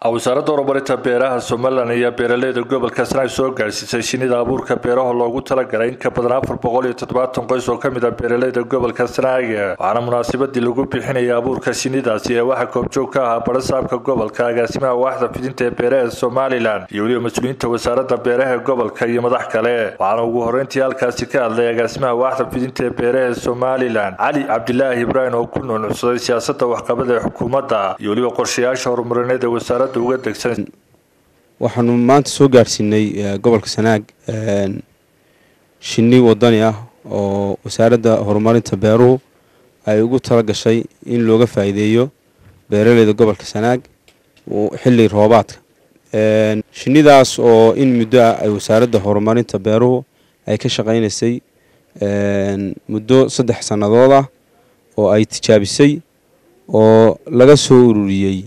wasaaradda horumarinta beeraha somalilan ayaa beeraleyda gobolka sanaag soo gaadhsiisay shinida abuurka beeraha loogu talagalay in ka badan afar boqol iyo toddobaatan qoys oo ka mid ah beeraleyda gobolka sanaag waxaana munaasabadii lagu bixinaya abuurka shinidaasi ee waxaa koobjoog ka ahaa barasaabka gobolka agaasimaha waaxda fidinta ee beeraha somalilan iyo weliba mas-uuliyiinta wasaaradda beeraha ee gobolka iyo madax kale waxaana ugu horreyntii halkaasi ka hadlay agaasimaha waaxda fidinta ee beeraha ee somalilan cali cabdilaahi ibraahim oo ku nuunucsaday siyaasadda waxqabada ee xukuumadda iyo weliba qorshayaasha horumarineed ee wasaaradda waxaanu maanta soo gaadhsiinay gobolka sanaag shinni wadani ah oo wasaaradda horumarinta beeruhu ay ugu tala gashay in looga faa'iideeyo beeraleyda gobolka sanaag xilli roobaadka shinnidaas oo in muddo ah ay wasaaradda horumarinta beeruhu ay ka shaqaynaysay muddo saddex sannadood ah oo ay tijaabisay oo laga soo ururiyey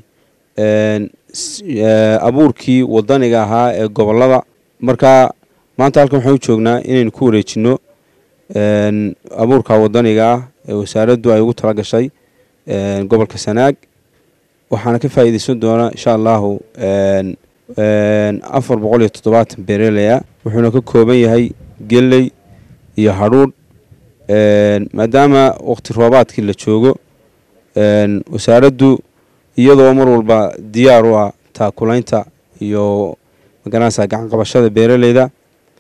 abuurkii wadaniga ahaa ee gobolada marka maanta halkan waxaan u joognaa inaynu ku wareejino abuurka wadaniga ah ee wasaaraddu ay ugu tala gashay gobolka sanaag waxaana ka faa'iideysan doonaa insha allahu afar boqol iyo toddobaatan beereleya wuxuuna ka kooban yahay geley iyo hadhuudh maadaama waqti roobaadkii la joogo wasaaraddu iyadoo mar walba diyaar u ah taakulaynta iyo magaranaysa gacan qabashada beeraleyda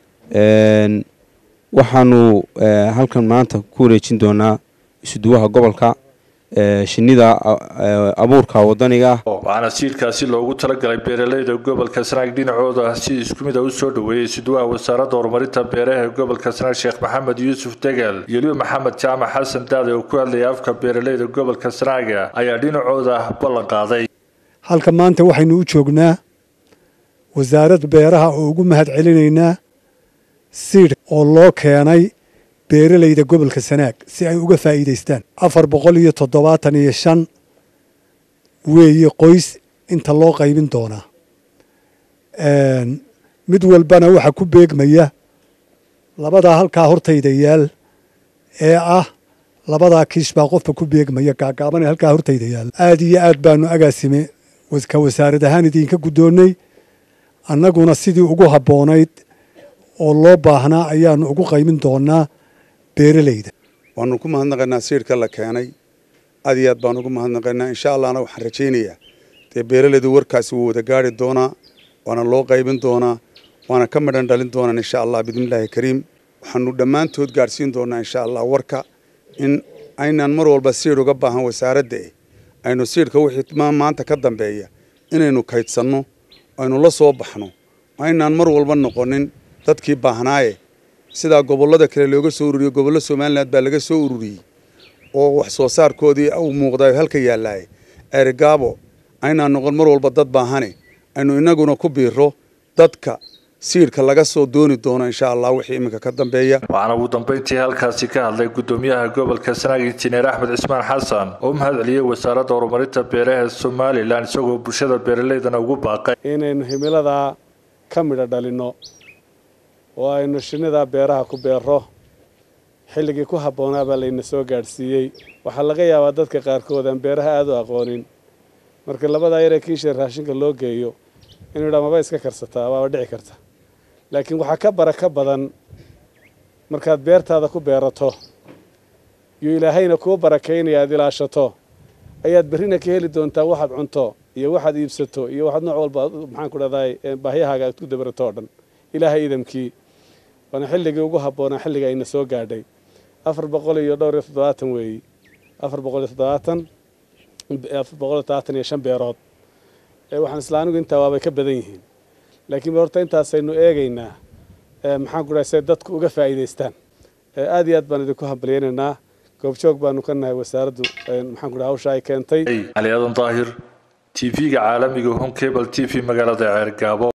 waxaanu halkan maanta ku wareejin doonaa isuduwaha gobolka shinida abuurka wadaniga ah waxaana siirkaasi loogu talagalay beeraleyda gobolka sanaag dhinacooda si isku mid a u soo dhoweeyey isuduwaha wasaaradda horumarinta beeraha ee gobolka sanaag sheekh maxamed yuusuf degel iyo liba maxamed jaamac xasan daade oo ku hadlayay afka beeraleyda gobolka sanaaga ayaa dhinacooda ballan qaaday halka maanta waxaynu u joognaa wasaaradda beeraha oo ugu mahad celinaynaa siidh oo loo keenay beeraleyda gobolka sanaag si ay uga faa'iidaystaan afar boqol iyo toddobaatan iyo shan weeye qoys inta loo qaybin doonaa mid walbana waxaa ku beegmaya labadaa halkaa hortayda yaal ee ah labadaa kiish baa qofba ku beegmaya gaagaaban ee halkaa hortayda yaal aad iyo aad baanu agaasime ka wasaarad ahaan idinka guddoonnay annaguna sidii ugu habboonayd oo loo baahnaa ayaanu ugu qaymin doonaa beeraleyda waanu ku mahadnaqaynaa siidhka la keenay aad iyo aad baan ugu mahadnaqaynaa insha allahna waxaan rajaynayaa dee beeraleydu warkaasi wuu wada gaari doonaa waana loo qaybin doonaa waana ka midhan dhalin doonaan insha allah bismillaahi kariim waxaanu dhammaantood gaadhsiin doonaa insha allah warka in aynaan mar walba siidh uga baahan wasaaradda eh aynu siidhka wixii maanta ka dambeeya inaynu kaydsanno aynu la soo baxno aynaan mar walba noqonin dadkii baahnaaye sidaa gobollada kale looga soo ururiyo gobollo somalilan baa laga soo ururiyey oo wax soo saarkoodii uu muuqdayo halka yaallaaye ceerigaabo aynaan noqon mar walba dad baahane aynu innaguna ku biiro dadka siidhka laga soo dooni doono insha allah wixii iminka ka dambeeya waxaana ugu dambeyntii halkaasi ka hadlay guddoomiyaha gobolka sanaag injineer axmed cismaan xasan oo mahad celiyey wasaaradda horumarinta beeraha ee somalilan isagoo bulshada beeraleydana ugu baaqay inaynu himiladaa ka midho dhalinno oo aynu shinnidaa beeraha ku beero xilligii ku habboonaa baa layna soo gaadhsiiyey waxaa laga yaabaa dadka qaarkood aan beeraha aada u aqoonin marka labadaa yaree kiisha raashinka loo geeyo inuu dhaa maba iska karsataa waaba dhici karta laakiin waxaa ka bara ka badan markaad beertaada ku beerato iyo ilaahayna kuu barakaynaya aad ilaashato ayaad berrina ka heli doontaa waxaad cunto iyo waxaad iibsato iyo waxaad nooc walba maxaan ku dhahday baahyahaaga aad ku dabarato oo dhan ilaahay idamkii waana xilligii ugu habboonaa xilliga ayna soo gaadhay afar boqol iyo dhowr iyo toddobaatan weeyi afar boqol iyo toddobaatan afar boqol iyo toddobaatan iyo shan beerood waxaan isla anigu intaa waabay ka badan yihiin laakiin horta intaasaynu eegaynaa maxaan ku dhahay say dadku uga faa'iidaystaan aad iyo aad baan idinku hambalyaynaynaa goobjoog baanu ka nahay wasaaraddu maxaan ku dhahay hawsha ay keentay cali aadan daahir t v-ga caalamiga home cable t v magaalada ceergaabo